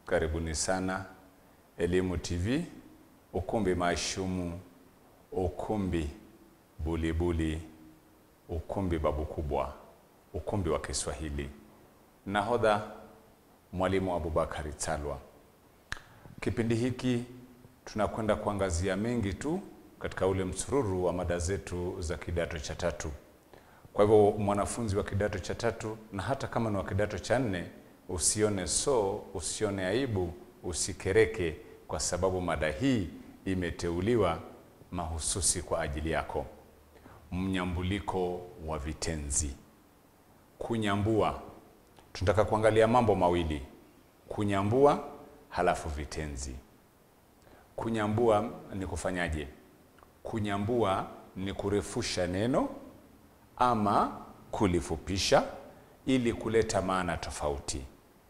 Karibuni sana Elimu TV, ukumbi maashumu, ukumbi bulibuli, ukumbi babu kubwa, ukumbi wa Kiswahili. Nahodha Mwalimu Abubakari Talwa. Kipindi hiki tunakwenda kuangazia mengi tu katika ule msururu wa mada zetu za kidato cha tatu. Kwa hivyo mwanafunzi wa kidato cha tatu na hata kama ni wa kidato cha nne, usione so, usione aibu, usikereke, kwa sababu mada hii imeteuliwa mahususi kwa ajili yako. Mnyambuliko wa vitenzi. Kunyambua, tunataka kuangalia mambo mawili: kunyambua halafu vitenzi. Kunyambua ni kufanyaje? Kunyambua ni kurefusha neno ama kulifupisha ili kuleta maana tofauti.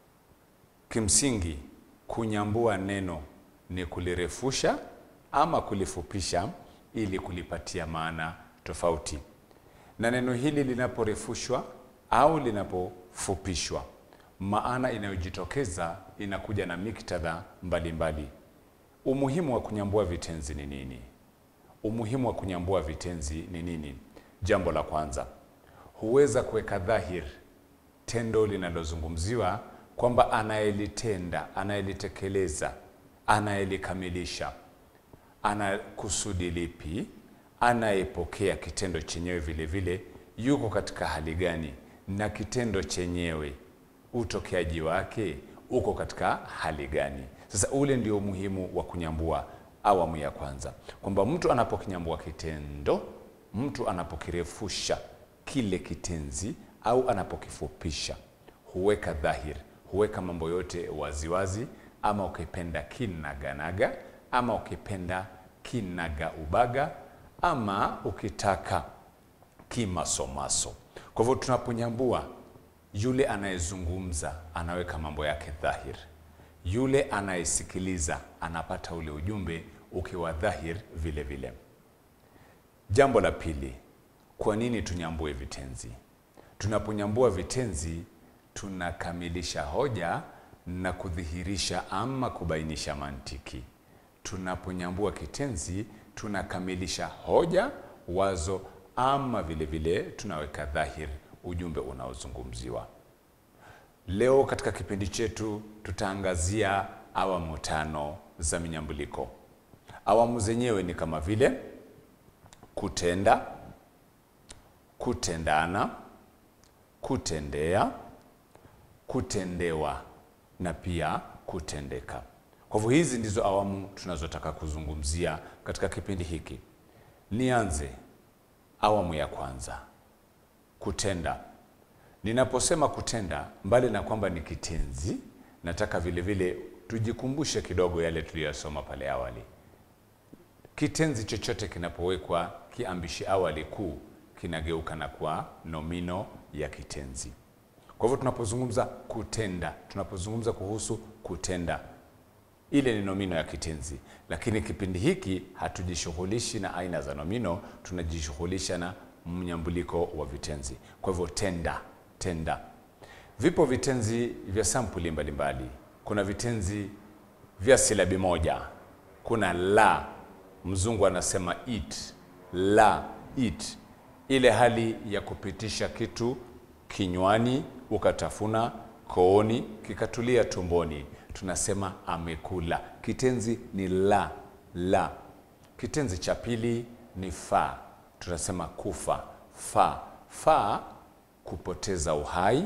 Kimsingi, kunyambua neno ni kulirefusha ama kulifupisha ili kulipatia maana tofauti. Na neno hili linaporefushwa au linapofupishwa, maana inayojitokeza inakuja na miktadha mbalimbali. Umuhimu wa kunyambua vitenzi ni nini? Umuhimu wa kunyambua vitenzi ni nini? Jambo la kwanza, huweza kuweka dhahir tendo linalozungumziwa kwamba anayelitenda, anayelitekeleza, anayelikamilisha ana kusudi lipi, anayepokea kitendo chenyewe vile vile yuko katika hali gani, na kitendo chenyewe utokeaji wake uko katika hali gani. Sasa ule ndio umuhimu wa kunyambua awamu ya kwanza, kwamba mtu anapokinyambua kitendo, mtu anapokirefusha kile kitenzi au anapokifupisha, huweka dhahiri, huweka mambo yote waziwazi, ama ukipenda kinaganaga, ama ukipenda kinaga ubaga, ama ukitaka kimasomaso. Kwa hivyo tunaponyambua, yule anayezungumza anaweka mambo yake dhahiri, yule anayesikiliza anapata ule ujumbe ukiwa dhahiri vile vile. Jambo la pili, kwa nini tunyambue vitenzi? Tunaponyambua vitenzi tunakamilisha hoja na kudhihirisha ama kubainisha mantiki. Tunaponyambua kitenzi tunakamilisha hoja, wazo ama vile vile tunaweka dhahiri ujumbe unaozungumziwa. Leo katika kipindi chetu tutaangazia awamu tano za minyambuliko. Awamu zenyewe ni kama vile kutenda, kutendana, kutendea, kutendewa na pia kutendeka. Kwa hivyo hizi ndizo awamu tunazotaka kuzungumzia katika kipindi hiki. Nianze awamu ya kwanza, kutenda. Ninaposema kutenda, mbali na kwamba ni kitenzi, nataka vile vile tujikumbushe kidogo yale tuliyosoma pale awali. Kitenzi chochote kinapowekwa kiambishi awali kuu kinageuka na kuwa nomino ya kitenzi. Kwa hivyo tunapozungumza kutenda, tunapozungumza kuhusu kutenda, ile ni nomino ya kitenzi, lakini kipindi hiki hatujishughulishi na aina za nomino, tunajishughulisha na mnyambuliko wa vitenzi. Kwa hivyo tenda, tenda. Vipo vitenzi vya sampuli mbalimbali. Kuna vitenzi vya silabi moja, kuna la, mzungu anasema eat, la eat, ile hali ya kupitisha kitu kinywani ukatafuna kooni kikatulia tumboni, tunasema amekula. Kitenzi ni la la. Kitenzi cha pili ni fa, tunasema kufa. Fa fa, kupoteza uhai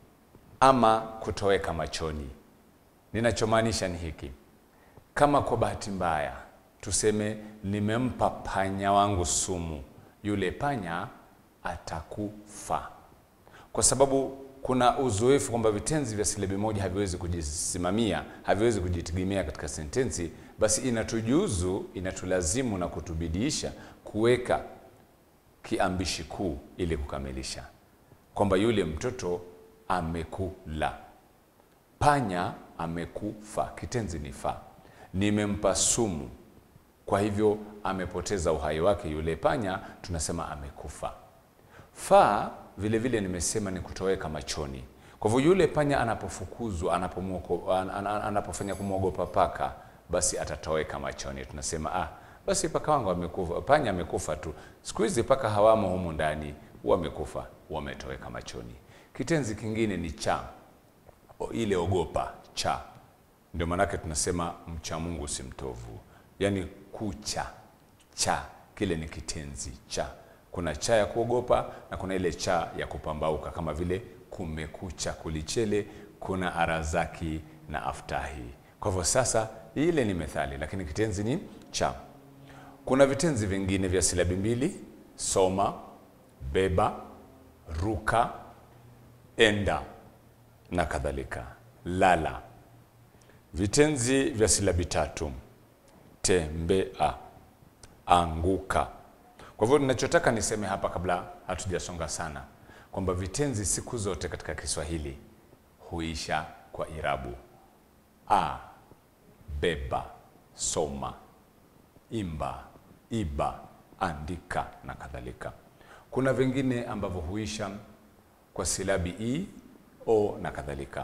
ama kutoweka machoni. Ninachomaanisha ni hiki, kama kwa bahati mbaya tuseme nimempa panya wangu sumu, yule panya atakufa kwa sababu kuna uzoefu kwamba vitenzi vya silabi moja haviwezi kujisimamia, haviwezi kujitegemea katika sentensi. Basi inatujuzu, inatulazimu na kutubidiisha kuweka kiambishi kuu ili kukamilisha kwamba yule mtoto amekula, panya amekufa. Kitenzi ni fa, nimempa sumu, kwa hivyo amepoteza uhai wake yule panya, tunasema amekufa. Fa vile vile nimesema ni kutoweka machoni. Kwa hivyo yule panya anapofukuzwa, anapomwoko- an- an- an- anapofanya kumwogopa paka, basi atatoweka machoni. Tunasema ah, basi paka wangu amekufa, panya amekufa tu. Siku hizi paka hawamo humu ndani, wamekufa, wametoweka machoni. Kitenzi kingine ni cha, o- ile ogopa, cha. Ndio maanake tunasema mcha Mungu si mtovu, yaani kucha, cha, kile ni kitenzi cha. Kuna cha ya kuogopa na kuna ile cha ya kupambauka, kama vile kumekucha, kulichele, kuna arazaki na aftahi. Kwa hivyo sasa, ile ni methali, lakini kitenzi ni cha. Kuna vitenzi vingine vya silabi mbili: soma, beba, ruka, enda na kadhalika. Lala. Vitenzi vya silabi tatu: tembea, anguka. Kwa hivyo ninachotaka niseme hapa kabla hatujasonga sana kwamba vitenzi siku zote katika Kiswahili huisha kwa irabu a, beba, soma, imba, iba, andika na kadhalika. Kuna vingine ambavyo huisha kwa silabi i, o na kadhalika.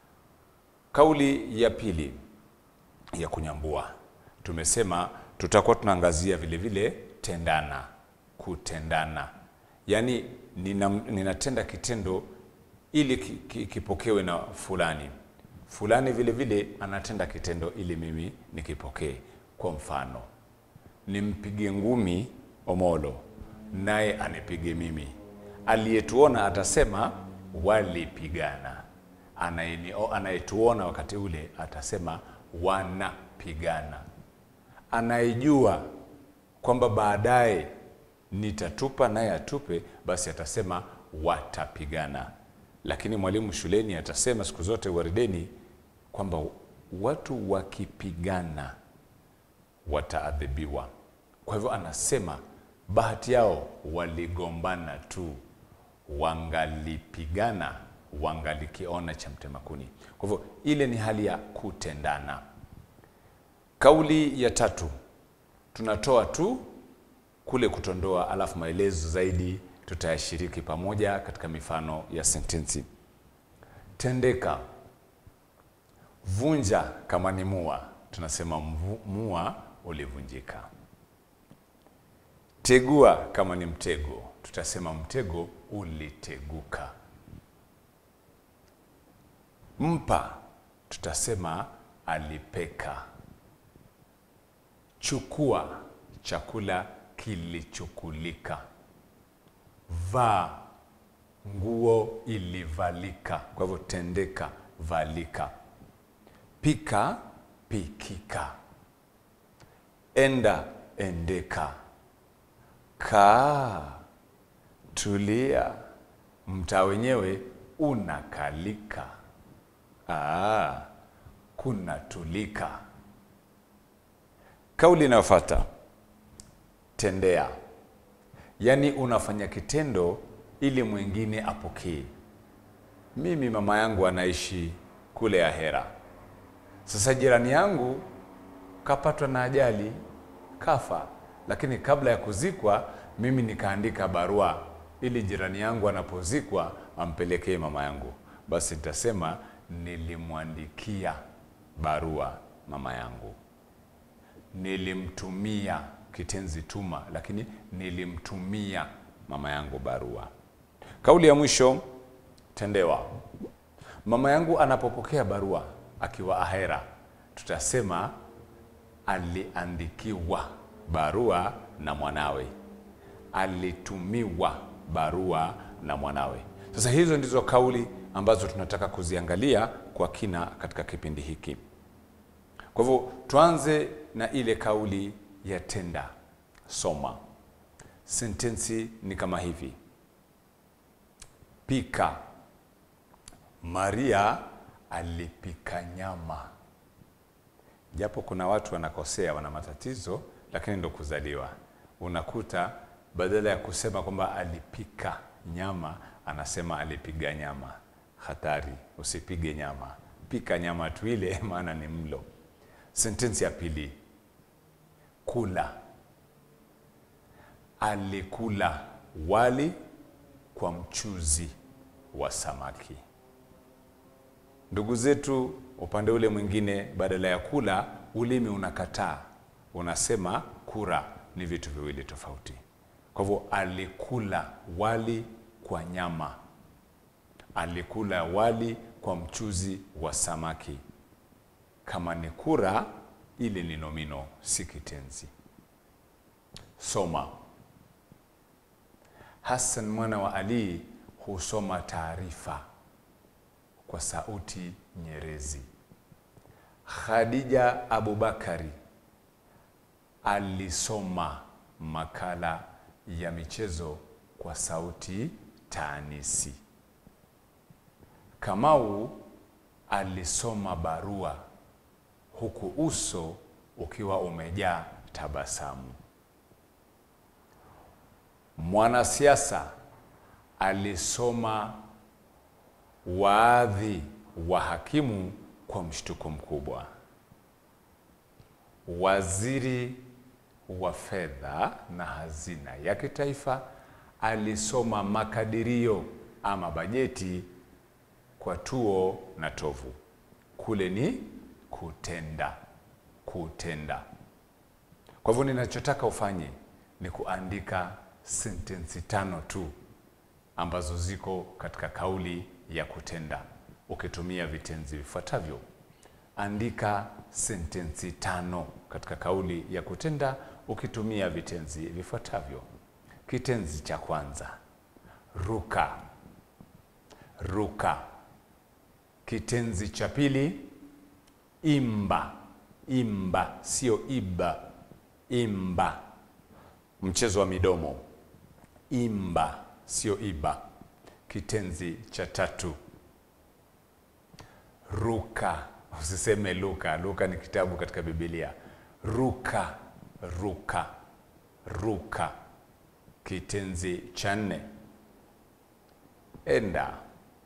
Kauli ya pili ya kunyambua, tumesema tutakuwa tunaangazia vile vile tendana, kutendana, yaani nina, ninatenda kitendo ili ki- ki- kipokewe na fulani, fulani vile vile anatenda kitendo ili mimi nikipokee. Kwa mfano, nimpige ngumi Omolo naye anipige mimi, aliyetuona atasema walipigana, Anayeni- anayetuona wakati ule atasema wanapigana, anayejua kwamba baadaye nitatupa naye atupe, basi atasema watapigana. Lakini mwalimu shuleni atasema siku zote warideni kwamba watu wakipigana wataadhibiwa. Kwa hivyo anasema bahati yao waligombana tu, wangalipigana wangalikiona cha mtema kuni. Kwa hivyo ile ni hali ya kutendana. Kauli ya tatu tunatoa tu kule kutondoa, alafu maelezo zaidi tutayashiriki pamoja katika mifano ya sentensi. Tendeka, vunja kama ni mua, tunasema mvu- mua ulivunjika. Tegua kama ni mtego, tutasema mtego uliteguka. Mpa, tutasema alipeka. Chukua, chakula kilichukulika. Vaa, nguo ilivalika. Kwa hivyo tendeka, valika. Pika, pikika. Enda, endeka. Kaa, tulia. Mtaa wenyewe unakalika. Ah, kunatulika. Kauli inayofuata tendea, yaani unafanya kitendo ili mwingine apokee. Mimi mama yangu anaishi kule Ahera. Sasa jirani yangu kapatwa na ajali, kafa, lakini kabla ya kuzikwa, mimi nikaandika barua ili jirani yangu anapozikwa ampelekee mama yangu. Basi nitasema nilimwandikia barua mama yangu, nilimtumia kitenzi tuma, lakini nilimtumia mama yangu barua. Kauli ya mwisho tendewa. Mama yangu anapopokea barua akiwa Ahera, tutasema aliandikiwa barua na mwanawe, alitumiwa barua na mwanawe. Sasa hizo ndizo kauli ambazo tunataka kuziangalia kwa kina katika kipindi hiki. Kwa hivyo tuanze na ile kauli ya tenda. Soma. Sentensi ni kama hivi: pika. Maria alipika nyama. Japo kuna watu wanakosea, wana matatizo, lakini ndo kuzaliwa. Unakuta badala ya kusema kwamba alipika nyama, anasema alipiga nyama. Hatari, usipige nyama, pika nyama tu ile, maana ni mlo. Sentensi ya pili, kula. Alikula wali kwa mchuzi wa samaki. Ndugu zetu upande ule mwingine, badala ya kula, ulimi unakataa, unasema kura ni vitu viwili tofauti. Kwa hivyo alikula wali kwa nyama, alikula wali kwa mchuzi wa samaki. Kama ni kura, ile ni nomino, si kitenzi. Soma. Hassan mwana wa Ali husoma taarifa kwa sauti nyerezi. Khadija Abubakari alisoma makala ya michezo kwa sauti taanisi. Kamau alisoma barua huku uso ukiwa umejaa tabasamu. Mwanasiasa alisoma waadhi wa hakimu kwa mshtuko mkubwa. Waziri wa fedha na hazina ya kitaifa alisoma makadirio ama bajeti kwa tuo na tovu. Kule ni kutenda, kutenda. Kwa hivyo ninachotaka ufanye ni kuandika sentensi tano tu ambazo ziko katika kauli ya kutenda ukitumia vitenzi vifuatavyo. Andika sentensi tano katika kauli ya kutenda ukitumia vitenzi vifuatavyo. Kitenzi cha kwanza, ruka, ruka. Kitenzi cha pili, imba, imba, sio iba, imba. Mchezo wa midomo, imba, sio iba. Kitenzi cha tatu, ruka. Usiseme luka. Luka ni kitabu katika Biblia. Ruka, ruka, ruka. Kitenzi cha nne, enda,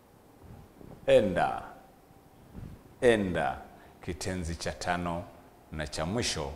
enda, enda. Kitenzi cha tano na cha mwisho,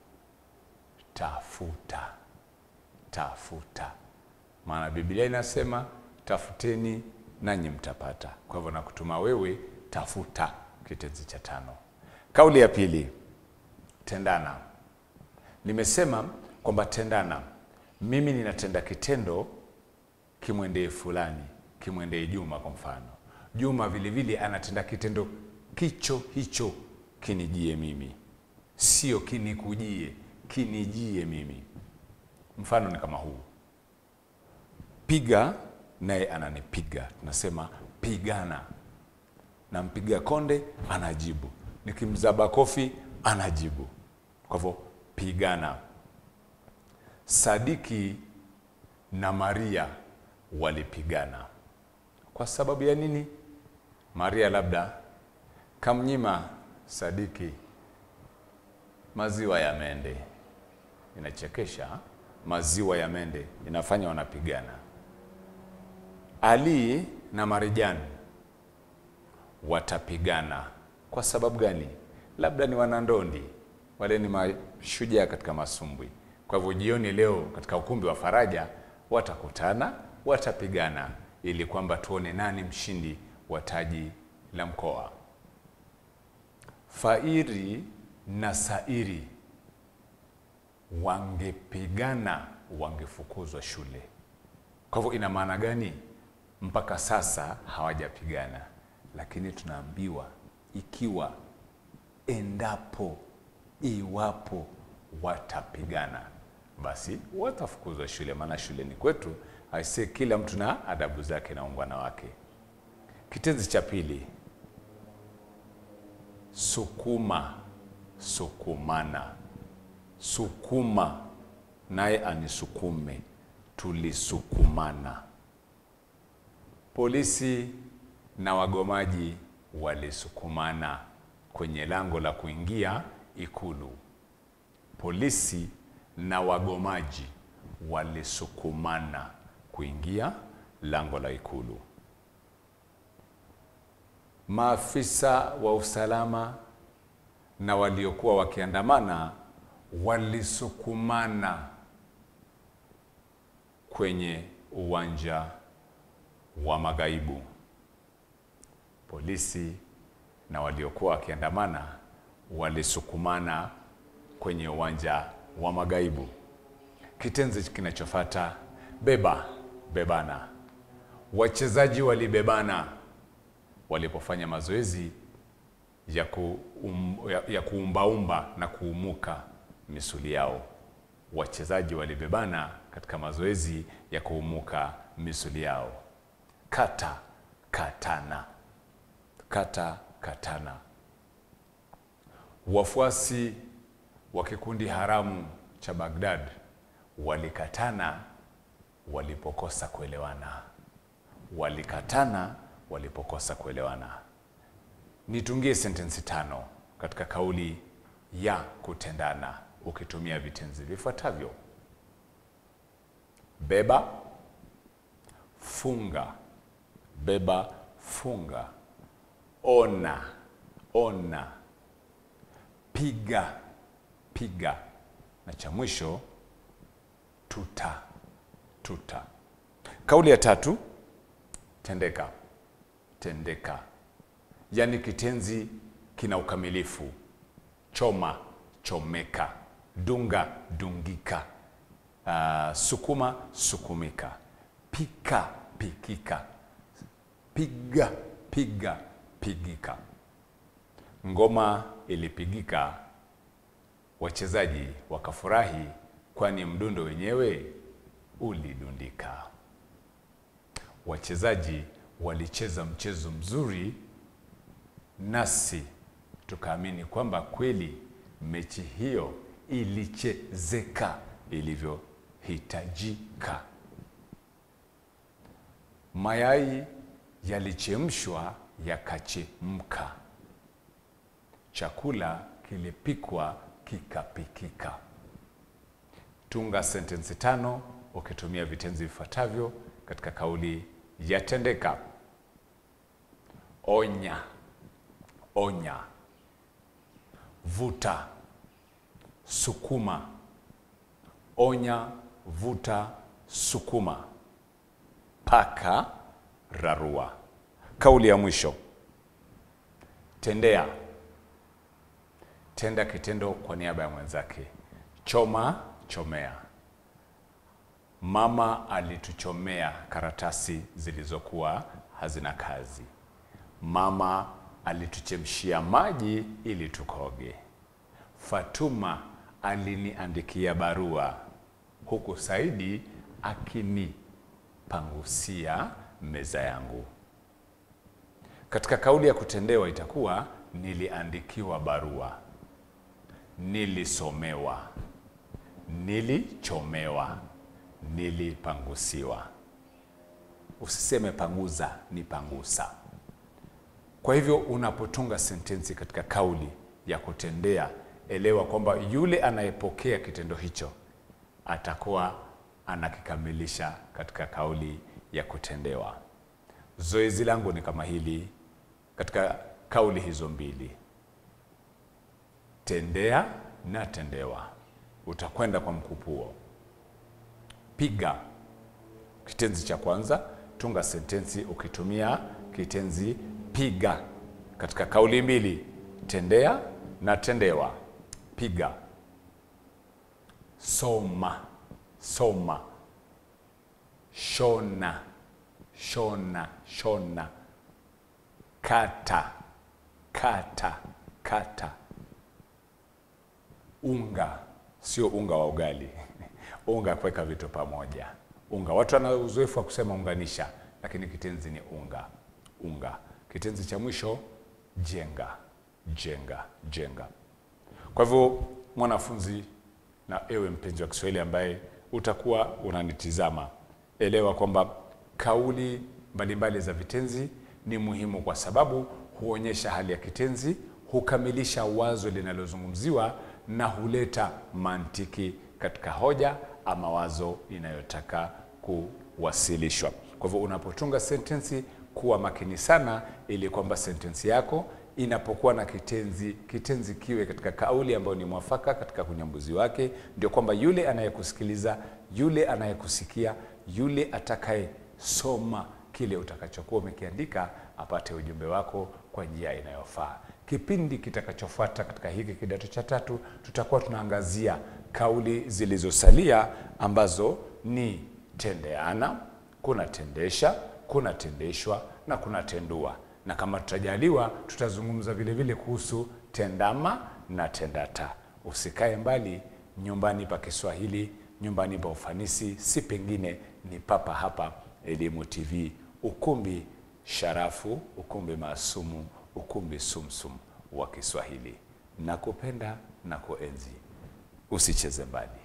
tafuta, tafuta. Maana Biblia inasema tafuteni nanyi mtapata. Kwa hivyo nakutuma wewe tafuta, kitenzi cha tano. Kauli ya pili, tendana. Nimesema kwamba tendana, mimi ninatenda kitendo kimwendee fulani, kimwendee Juma kwa mfano. Juma vilevile anatenda kitendo kicho hicho kinijie mimi, sio kinikujie, kinijie mimi. Mfano ni kama huu, piga naye ananipiga, tunasema pigana. Nampiga konde, anajibu. Nikimzaba kofi, anajibu. Kwa hivyo pigana. Sadiki na Maria walipigana. Kwa sababu ya nini? Maria labda kamnyima Sadiki maziwa ya mende. Inachekesha, maziwa ya mende inafanya wanapigana. Ali na Marijani watapigana. Kwa sababu gani? Labda ni wanandondi, wale ni mashujaa katika masumbwi. Kwa hivyo jioni leo katika ukumbi wa Faraja watakutana, watapigana ili kwamba tuone nani mshindi wa taji la mkoa. Fairi na Sairi wangepigana, wangefukuzwa shule. Kwa hivyo ina maana gani? Mpaka sasa hawajapigana, lakini tunaambiwa ikiwa, endapo, iwapo watapigana, basi watafukuzwa shule, maana shule ni kwetu. Aisee, kila mtu na adabu zake na ungwana wake. Kitenzi cha pili, sukuma, sukumana. Sukuma naye anisukume, tulisukumana. Polisi na wagomaji walisukumana kwenye lango la kuingia Ikulu. Polisi na wagomaji walisukumana kuingia lango la Ikulu. Maafisa wa usalama na waliokuwa wakiandamana walisukumana kwenye uwanja wa Magaibu. Polisi na waliokuwa wakiandamana walisukumana kwenye uwanja wa Magaibu. Kitenzi kinachofuata beba, bebana. Wachezaji walibebana walipofanya mazoezi ya, ku, um, ya, ya kuumbaumba na kuumuka misuli yao. Wachezaji walibebana katika mazoezi ya kuumuka misuli yao. Kata, katana. Kata, katana. Wafuasi wa kikundi haramu cha Baghdad walikatana walipokosa kuelewana. Walikatana walipokosa kuelewana. Nitungie sentensi tano katika kauli ya kutendana ukitumia vitenzi vifuatavyo: beba, funga, beba, funga, ona, ona, piga, piga, na cha mwisho tuta, tuta. Kauli ya tatu, tendeka, tendeka, yaani kitenzi kina ukamilifu: choma, chomeka, dunga, dungika, uh, sukuma, sukumika, pika, pikika, piga, piga, pigika. Ngoma ilipigika, wachezaji wakafurahi, kwani mdundo wenyewe ulidundika. Wachezaji walicheza mchezo mzuri, nasi tukaamini kwamba kweli mechi hiyo ilichezeka ilivyohitajika. Mayai yalichemshwa yakachemka, chakula kilipikwa kikapikika. Tunga sentensi tano ukitumia vitenzi vifuatavyo katika kauli ya tendeka: onya, onya, vuta, sukuma, onya, vuta, sukuma, paka, rarua. Kauli ya mwisho tendea, tenda kitendo kwa niaba ya mwenzake. Choma, chomea. Mama alituchomea karatasi zilizokuwa hazina kazi. Mama alituchemshia maji ili tukoge. Fatuma aliniandikia barua, huku Saidi akinipangusia meza yangu. Katika kauli ya kutendewa itakuwa niliandikiwa barua, nilisomewa, nilichomewa, nilipangusiwa. Usiseme panguza, ni pangusa. Kwa hivyo unapotunga sentensi katika kauli ya kutendea, elewa kwamba yule anayepokea kitendo hicho atakuwa anakikamilisha katika kauli ya kutendewa. Zoezi langu ni kama hili katika kauli hizo mbili, tendea na tendewa. Utakwenda kwa mkupuo. Piga, kitenzi cha kwanza, tunga sentensi ukitumia kitenzi piga katika kauli mbili, tendea na tendewa. Piga. Soma, soma. Shona, shona, shona. Kata, kata, kata. Unga, sio unga wa ugali unga kuweka vitu pamoja. Unga, watu wana uzoefu wa kusema unganisha, lakini kitenzi ni unga, unga. Kitenzi cha mwisho jenga, jenga, jenga. Kwa hivyo mwanafunzi, na ewe mpenzi wa Kiswahili ambaye utakuwa unanitizama, elewa kwamba kauli mbalimbali za vitenzi ni muhimu kwa sababu huonyesha hali ya kitenzi, hukamilisha wazo linalozungumziwa na huleta mantiki katika hoja ama wazo inayotaka kuwasilishwa. Kwa hivyo unapotunga sentensi, kuwa makini sana, ili kwamba sentensi yako inapokuwa na kitenzi, kitenzi kiwe katika kauli ambayo ni mwafaka katika unyambuzi wake, ndio kwamba yule anayekusikiliza, yule anayekusikia, yule atakayesoma kile utakachokuwa umekiandika apate ujumbe wako kwa njia inayofaa. Kipindi kitakachofuata katika hiki kidato cha tatu, tutakuwa tunaangazia kauli zilizosalia ambazo ni tendeana, kuna tendesha, kuna tendeshwa na kuna tendua, na kama tutajaliwa, tutazungumza vile vile kuhusu tendama na tendata. Usikae mbali, nyumbani pa Kiswahili, nyumbani pa ufanisi, si pengine ni papa hapa Elimu TV, ukumbi sharafu, ukumbi maasumu, ukumbi sumsum wa Kiswahili. Nakupenda na kuenzi, usicheze mbali.